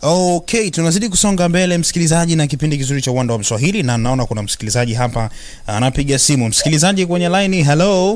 Okay, tunazidi kusonga mbele msikilizaji, na kipindi kizuri cha uwanda wa Mswahili, na naona kuna msikilizaji hapa anapiga simu. Msikilizaji kwenye line, hello.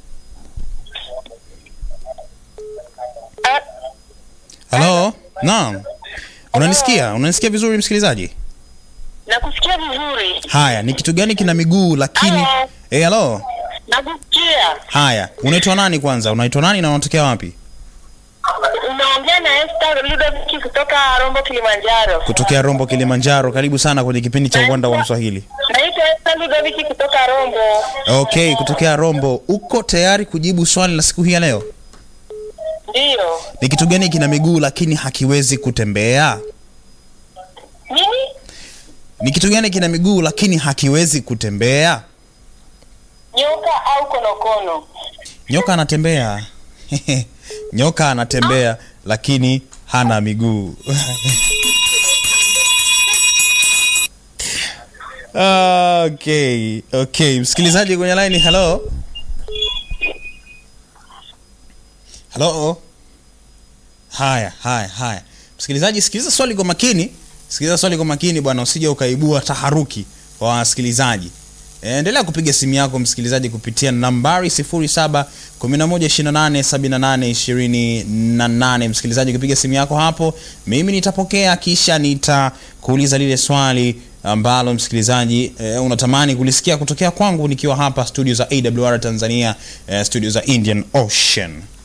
Hello? Naam. Unanisikia? Unanisikia vizuri msikilizaji? Nakusikia vizuri. Haya, ni kitu gani kina miguu lakini Hello. Eh, hello. Nakusikia. Haya, unaitwa nani kwanza? Unaitwa nani na unatokea wapi? Unaongea na Esther Ludovic kutoka Rombo Kilimanjaro. Kutokea Rombo Kilimanjaro. Karibu sana kwenye kipindi cha uwanda wa Mswahili. Naitwa Esther Ludovic kutoka Rombo. Okay, kutokea Rombo. Uko tayari kujibu swali la siku hii ya leo? Ndio. Ni kitu gani kina miguu lakini hakiwezi kutembea? Nini? Ni kitu gani kina miguu lakini hakiwezi kutembea? Nyoka au konokono? Nyoka anatembea. Nyoka anatembea lakini hana miguu. Okay, okay. Msikilizaji kwenye line, hello. Hello. Haya, haya, haya. Msikilizaji, sikiliza swali kwa makini. Sikiliza swali kwa makini bwana, usije ukaibua taharuki kwa wasikilizaji. E, endelea kupiga simu yako msikilizaji kupitia nambari 0711287828. Msikilizaji, ukipiga simu yako hapo, mimi nitapokea kisha nitakuuliza lile swali ambalo msikilizaji e, unatamani kulisikia kutokea kwangu nikiwa hapa studio za AWR Tanzania, e, studio za Indian Ocean.